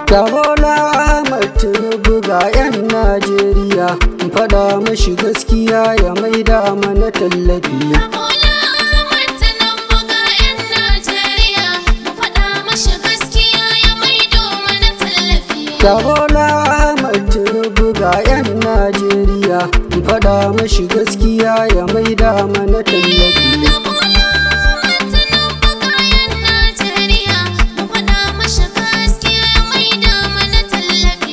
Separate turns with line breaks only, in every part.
Ga Bola Ahmad Tinubu ga 'yan Najeriya, in faɗa mashi gaskiya ya maida mana tallafi.
Bola Ahmad Tinubu ga 'yan Najeriya, mu faɗa mashi gaskiya ya maido mana tallafi.
Ga Bola Ahmad Tinubu ga 'yan Najeriya, in faɗa mashi gaskiya ya maida mana tallafi.
Ga Bola Ahmad Tinubu ga 'yan Najeriya, mu faɗa mashi gaskiya ya maida mana tallafi.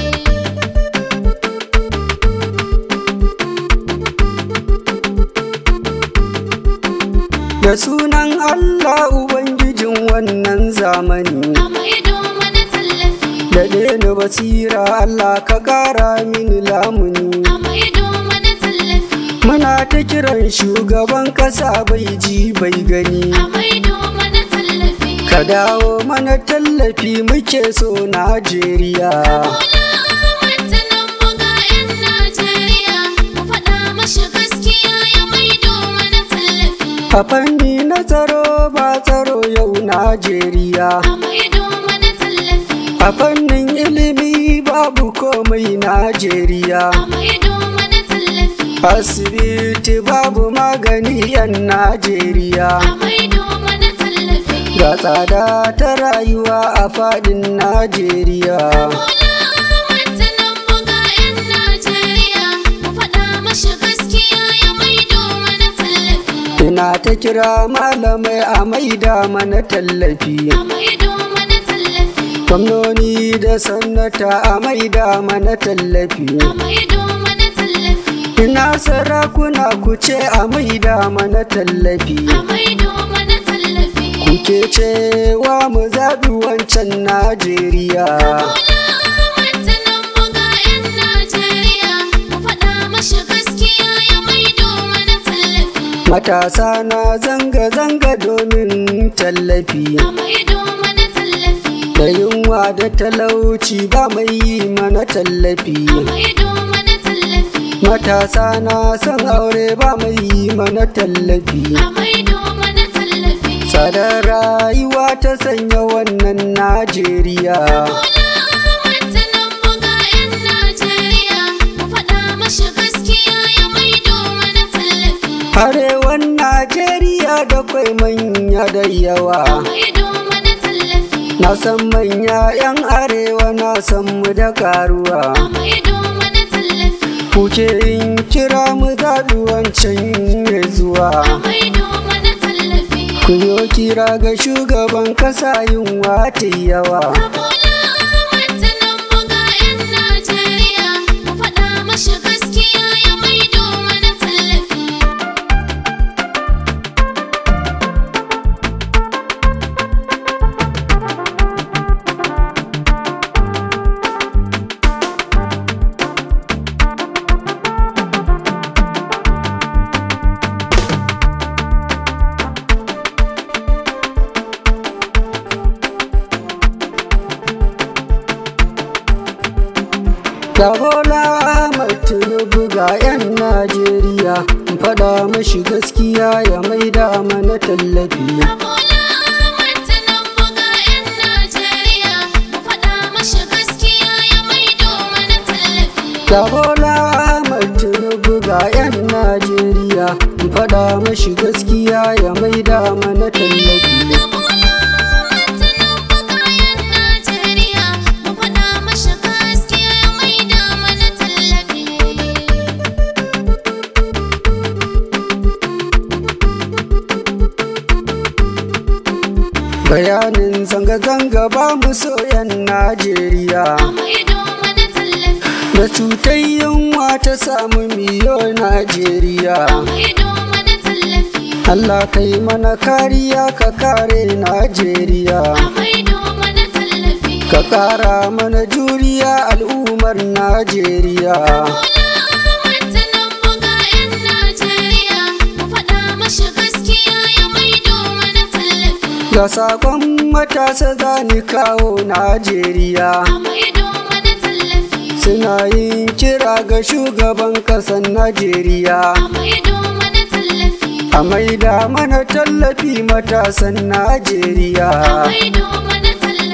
Da sunan Allah Ubangijin wannan zamani.
A maido mana tallafi.
Daɗe ni basira Allah ka ƙara mini lamuni.
A maido mana tallafi.
Muna ta kiran shugaban ƙasa bai ji bai gani.
A maido mana tallafi.
Ka dawo mana tallafi muke so Najeriya.
Bola Ahmad Tinubu ga 'yan Najeriya, mu faɗa mashi gaskiya ya maido mana tallafi.
A fanni na tsaro ba tsaro yau Najeriya.
A maido mana tallafi.
A fannin ilimi babu komai Najeriya.
A maido mana tallafi.
Asibiti babu magani 'yan Najeriya.
A maido mana tallafi.
Ga tsada ta rayuwa a faɗin Najeriya.
Bola Ahmad Tinubu ga 'yan Najeriya, mu faɗa mashi gaskiya ya maido mana tallafi.
Ina ta kira malamai a maida mana tallafi.
A maido mana tallafi.
Gwamnoni da sannata a maida mana tallafi.
A maido mana tallafi.
Ina sarakuna ku ce a maida mana tallafi.
A maido mana tallafi.
Kuke cewa mu zaɓi wancan Najeriya.
Bola Ahmad Tinubu ga 'yan Najeriya, mu faɗa mashi gaskiya ya maido mana tallafi.
Matasa na zanga-zanga domin tallafi.
A maido mana tallafi.
Da yunwa da talauci ba mai yi mana tallafi.
A maido mana tallafi.
Matasa na son aure ba mai yi mana tallafi.
A maido mana tallafi.
Tsadar rayuwa ta sanya wannan Najeriya.
Bola Ahmad Tinubu ga 'yan Najeriya, mu faɗa mashi gaskiya ya maido mana tallafi.
Arewan Najeriya da kwai manya da
A
yawa.
maido mana tallafi.
Na san manya 'yan arewa na san mu da karuwa.
A maido mana tallafi.
Kuke yin kira mu zaɓi wancan ya zuwa.
A maido mana tallafi.
Ku yo kira ga shugaban kasa yunwa ta yawa.
Bola Ahmad Tinubu ga 'yan Najeriya, mu faɗa mashi gaskiya ya maido mana tallafi.
Ga Bola Ahmad Tinubu ga 'yan Najeriya, in faɗa mashi gaskiya ya maida mana tallafi.
Bola Ahmad Tinubu ga 'yan Najeriya, mu faɗa mashi gaskiya ya maido mana tallafi.
Ga Bola Ahmad Tinubu ga 'yan Najeriya, in faɗa mashi gaskiya ya maida mana tallafi.
Bola Ahmad Tinubu ga 'yan Najeriya, mu faɗa mashi gaskiya ya maida mana tallafi.
Bayanin zanga-zanga ba mu so 'yan Najeriya.
A maido mana tallafi.
Da cutar yunwa ta samu miyo Najeriya.
A maido mana tallafi.
Allah kai mana kariya ka kare Najeriya.
A maido mana tallafi.
Ka ƙara mana juriya al'ummar Najeriya.
Bola Ahmad Tinubu ga 'yan Najeriya, mu faɗa mashi gaskiya ya maido mana tallafi.
Ga sakon matasa za ni kawo Najeriya.
A maido mana tallafi.
Suna yin kira ga shugaban ƙasar Najeriya.
A maido mana tallafi.
A maida mana tallafi matasan Najeriya.
A maido mana tallafi.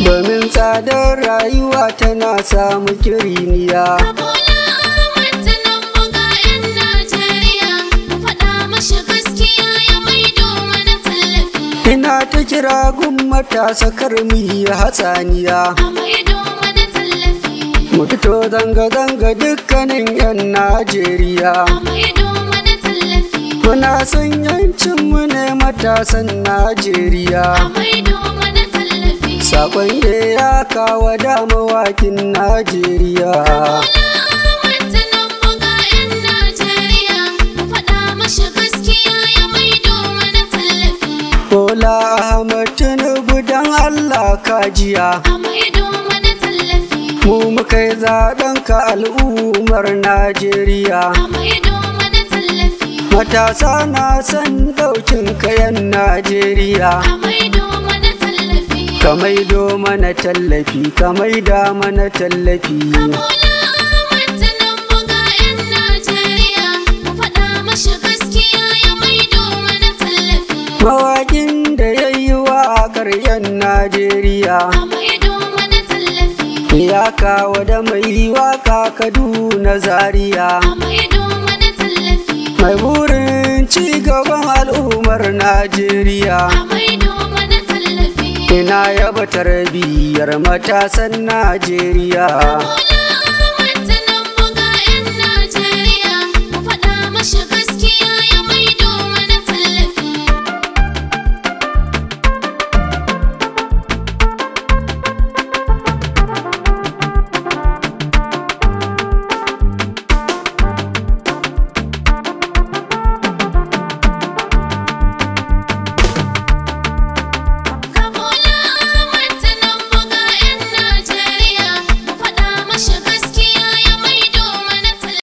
domin tsadar rayuwa tana samu kiriniya
Bola Ahmad Tinubu ga 'yan Najeriya, mu faɗa mashi gaskiya ya maido mana tallafi.
ina ta kira gun matasa kar mu yi hatsaniya
A maido mana tallafi.
mu fito zanga-zanga dukkanin 'yan najeriya
A maido mana tallafi.
muna son yancinmu ne matasan najeriya
A maido mana tallafi.
sakon da ya kawo damawakin najeriya
Bola Ahmad Tinubu ga 'yan Najeriya, mu faɗa mashi gaskiya ya maido mana tallafi.
bola ahmad tinubu don allah kajiya
A maido mana tallafi.
mu muka yi zaɓen ka al'ummar najeriya
A maido mana tallafi.
matasa na son ɗaukin kayan najeriya
A maido mana tallafi.
ka maido mana tallafi ka maida mana tallafi
Bola Ahmad Tinubu ga 'yan Najeriya, mu faɗa mashi gaskiya ya maido mana tallafi.
mawaƙin da ya yi waƙar 'yan najeriya
A maido mana tallafi.
ya kawo da mai waƙa kaduna zaria
A maido mana tallafi.
mai burin ci gaban al'ummar najeriya
A maido mana tallafi.
ina yaba tarbiyyar matasan najeriya
Bola